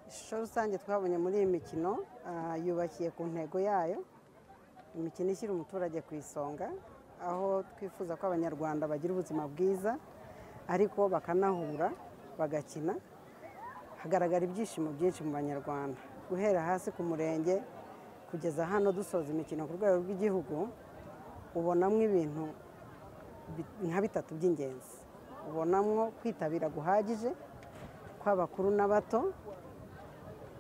ishusho rusange twabonye muri iyi mikino ah, yubakiye ku ntego yayo imikino ishyira umuturage ku isonga aho twifuza ko abanyarwanda bagira ubuzima bwiza ariko bakanahura bagakina hagaragara ibyishimo byinshi mu banyarwanda guhera hasi ku murenge kugeza hano dusoza imikino ku rwego rw'igihugu ubonamo ibintu bi- nka bitatu by'ingenzi ubonamo kwitabira guhagije kw'abakuru n'abato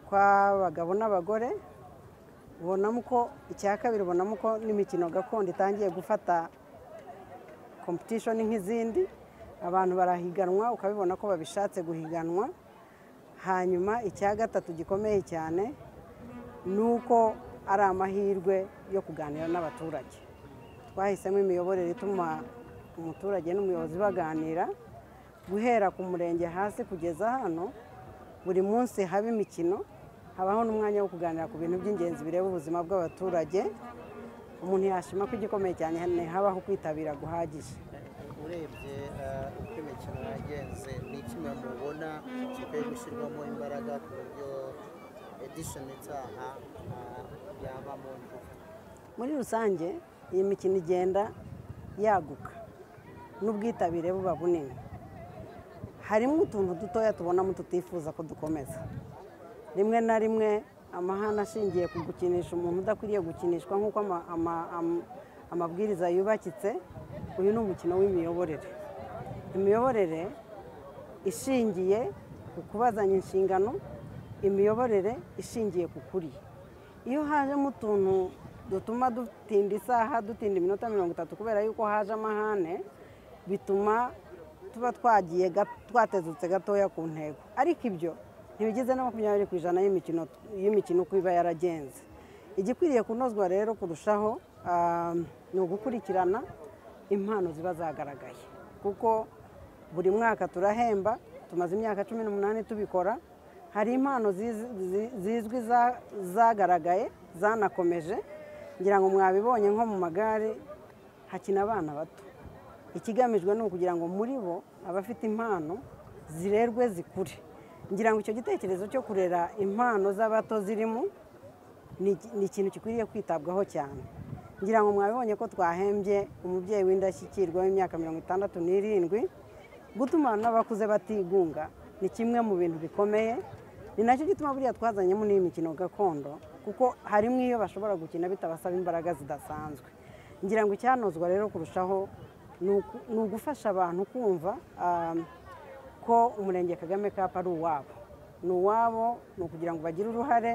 kw'abagabo n'abagore ubonamo ko icya kabiri ubonamo ko n'imikino gakondo itangiye gufata kompetishoni nk'izindi abantu barahiganwa ukabibona ko babishatse guhiganwa hanyuma icya gatatu gikomeye cyane ni uko ari amahirwe yo kuganira n'abaturage twahisemo imiyoborere ituma umuturage n'umuyobozi baganira guhera ku murenge hasi kugeza hano buri munsi haba imikino habaho n'umwanya wo kuganira ku bintu by'ingenzi bireba ubuzima bw'abaturage umuntu yashima ko igikomeye cyane ni habaho kwitabira guhagije urebye eh, uko imikino yagenze ni kimwe mubona gikwiye gushyirwamo imbaraga ku buryo edishoni itaha eh, yaba mu ngufu muri rusange iyi mikino igenda yaguka n'ubwitabire buba bunini harimo utuntu dutoya tubonamo tutifuza ko dukomeza rimwe na rimwe amahane ashingiye ku gukinisha umuntu udakwiriye gukinishwa nk'uko ama- ama- am- amabwiriza yubakitse uyu ni umukino w'imiyoborere imiyoborere ishingiye ku kubazanya inshingano imiyoborere ishingiye ku kuri iyo hajemo utuntu dutuma dutinda isaha dutinda iminota mirongo itatu kubera yuko haje amahane bituma tuba twagiye ga- twatezutse gatoya ku ntego ariko ibyo ntibigize na makumyabiri ku ijana y'imikino y'imikino uko iba yaragenze igikwiriye kunozwa rero kurushaho ah, ni ugukurikirana impano ziba zagaragaye kuko buri mwaka turahemba tumaze imyaka cumi n'umunani tubikora hari impano ziz- zi- zizwi za- zagaragaye zanakomeje ngira ngo mwabibonye nko mu magare hakina abana bato ikigamijwe ni ukugira ngo muri bo abafite impano zirerwe zikure ngira ngo icyo gitekerezo cyo kurera impano z'abato zirimo ni ni ikintu gikwiriye kwitabwaho cyane ngira ngo mwabibonye ko twahembye umubyeyi w'indashyikirwa w'imyaka mirongo itandatu n'irindwi gutuma abantu n'abakuze batigunga ni kimwe mu bintu bikomeye ni nacyo gituma buriya twazanyemo n'iyi mikino gakondo kuko harimo iyo bashobora gukina bitabasaba imbaraga zidasanzwe ngira ngo icyanozwa rero kurushaho ni uku- ni ugufasha abantu kumva ah, ko umurenge kagame kapu ari uwabo ni uwabo ni ukugira ngo bagire uruhare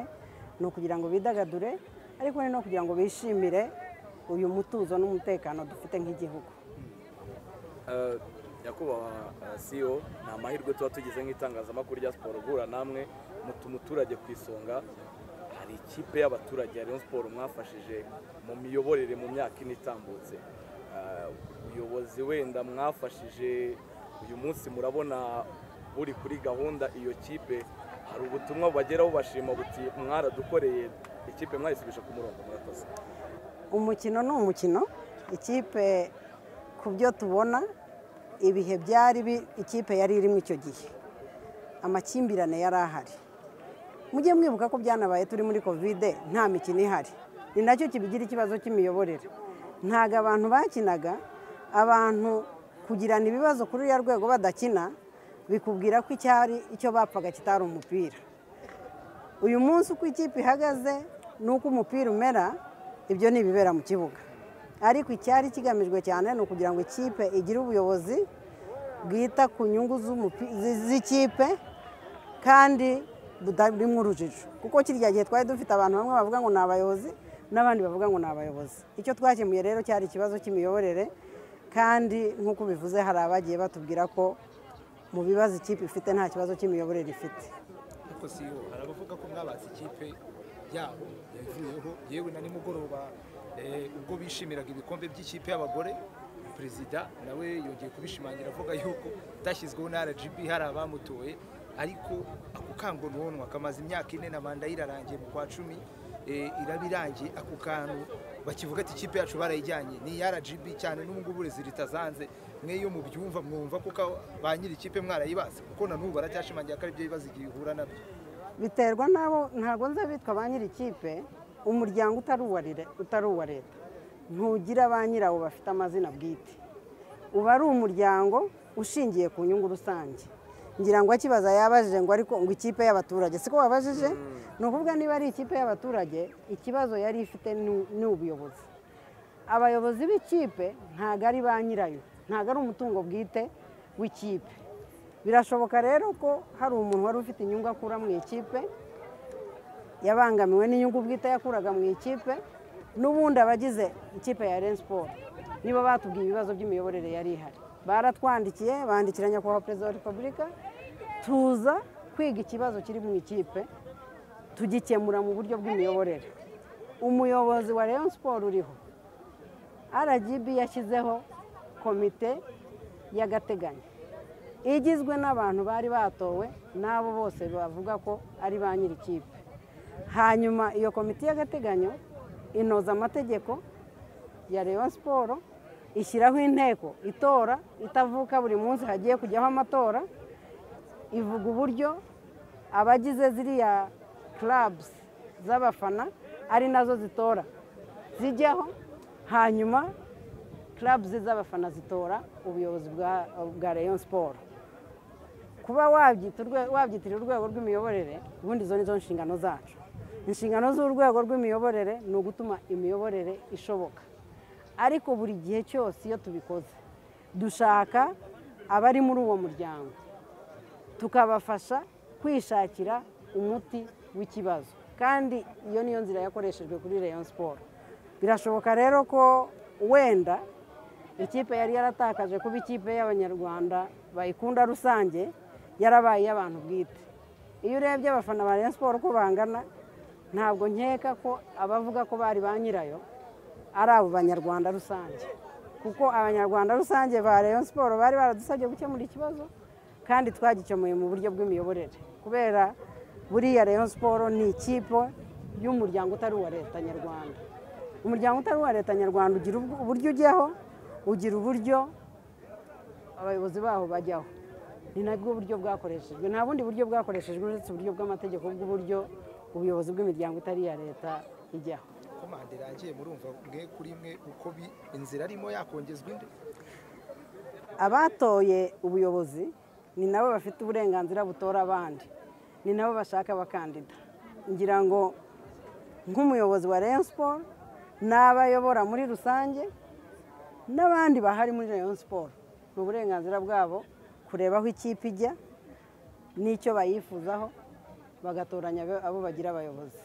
ni ukugira ngo bidagadure ariko ni no kugira ngo bishimire uyu mutuzo n'umutekano dufite nk'igihugu Eh, nyakubahwa eh, CEO ni amahirwe tuba tugize nk'itangazamakuru rya siporo guhura namwe mutuma umuturage ku isonga hari ikipe y'abaturage ya Rayon Sport mwafashije mu miyoborere mu myaka ine itambutse Eh, ubuyobozi wenda mwafashije uyu munsi murabona buri kuri gahunda iyo kipe hari ubutumwa bubageraho bashima buti mwaradukoreye ikipe mwayisubisha ku murongo murakoze umukino ni umukino ikipe ku byo tubona ibihe byari bi- ikipe yari irimo icyo gihe amakimbirane yari ahari mujye mwibuka ko byanabaye turi muri kovide nta mikino ihari ni nacyo kibigira ikibazo cy'imiyoborere ntabwo abantu bakinaga abantu kugirana ibibazo kuri uriya rwego badakina bikubwira ko icyari icyo bapfaga kitari umupira uyu munsi uko ikipe ihagaze n'uko umupira umera ibyo ni ibibera mu kibuga ariko icyari kigamijwe cyane ni ukugira ngo ikipe igire ubuyobozi bwita ku nyungu z'umupi- zi- z'ikipe kandi butarimo urujijo kuko kirya gihe twari dufite abantu bamwe bavuga ngo ni abayobozi n'abandi bavuga ngo ni abayobozi icyo twakemuye rero cyari ikibazo cy'imiyoborere kandi nk'uko bivuze hari abagiye batubwira ko mu bibazo ikipe ifite nta kibazo cy'imiyoborere ifite ariko si yo hari abavuga ko mwabatse ikipe yabo yavuyeho yewe na nimugoroba eh, ubwo bishimiraga ibikombe by'ikipe y'abagore perezida nawe yongeye kubishimangira avuga yuko utashyizweho na rgb hari abamutoye ariko ako kango nonwa kamaze imyaka ine na manda ye irarangiye mu kwa cumi eh, iraba irangiye ako kantu bakivuga ati ikipe yacu barayijyanye ni rgb cyane n'ubu ngubu rezilita zanze mwe iyo mubyumva mwumva kuko ba nyiri ikipe mwarayibase kuko na n'ubu baracyashimangira ko ari byo bibazo igihe ihura nabyo biterwa n'abo ntabwo nza bitwa ba nyiri ikipe umuryango utari uwa Lire- utari uwa leta ntugira ba nyirawo bafite amazina bwite uba ari umuryango ushingiye ku nyungu rusange ngira ngo akibaza yabajije ngo ariko ngo ikipe y'abaturage siko wabajije ni ukuvuga niba ari ikipe y'abaturage ikibazo yari ifite ni- ni ubuyobozi abayobozi b'ikipe ntabwo ari ba nyirayo ntabwo ari umutungo bwite w'ikipe birashoboka rero ko hari umuntu wari ufite inyungu akura mu ikipe yabangamiwe n'inyungu bwite yakuraga mu ikipe n'ubundi abagize ikipe ya Rayon Sport nibo batubwiye ibibazo by'imiyoborere yari ihari baratwandikiye bandikira nyakubahwa perezida wa repubulika tuza kwiga ikibazo kiri mu ikipe tugikemura mu buryo bw'imiyoborere umuyobozi wa Rayon Sport uriho RGB yashyizeho komite y'agateganyo igizwe n'abantu bari batowe n'abo bose bavuga ko ari ba nyiri ikipe hanyuma iyo komite y'agateganyo inoza amategeko ya Rayon siporo ishyiraho inteko itora itavuka buri munsi hagiye kujyaho amatora ivuga uburyo abagize ziriya clubs z'abafana ari nazo zitora zijyaho hanyuma clubs z'abafana zitora ubuyobozi bwa- bwa Rayon siporo kuba wabyita urwe- wabyitirira urwego rw'imiyoborere ubundi izo ni zo nshingano zacu inshingano z'urwego rw'imiyoborere ni ugutuma imiyoborere ishoboka ariko buri gihe cyose iyo tubikoze dushaka abari muri uwo muryango tukabafasha kwishakira umuti w'ikibazo kandi iyo niyo nzira yakoreshejwe kuri Rayon siporo birashoboka rero ko wenda ikipe yari yaratakaje kuba ikipe y'abanyarwanda bayikunda rusange yarabaye iy'abantu bwite iyo urebye abafana ba Rayon siporo uko bangana ntabwo nkeka ko abavuga ko bari ba nyirayo ari abo banyarwanda rusange kuko abanyarwanda rusange ba Rayon siporo bari baradusabye gukemura ikibazo kandi twagikemuye mu buryo bw'imiyoborere kubera buriya Rayon siporo ni ikipe y'umuryango utari uwa leta nyarwanda umuryango utari uwa leta nyarwanda ugira ubw- uburyo ujyaho ugira uburyo abayobozi baho bajyaho ni nabwo buryo bwakoreshejwe nta bundi buryo bwakoreshejwe uretse uburyo bw'amategeko bw'uburyo ubuyobozi bw'imiryango itari iya leta ijyaho komande irangiye murumva mwe kuri mwe uko bi- inzira arimo yakongezwa indi abatoye ubuyobozi ni nabo bafite uburenganzira butora abandi ni nabo bashaka abakandida ngira ngo nk'umuyobozi wa Rayon Sport n'abayobora muri rusange n'abandi bahari muri Rayon Sport ni uburenganzira bwabo kureba aho ikipe ijya n'icyo bayifuzaho bagatoranya abo bagira abayobozi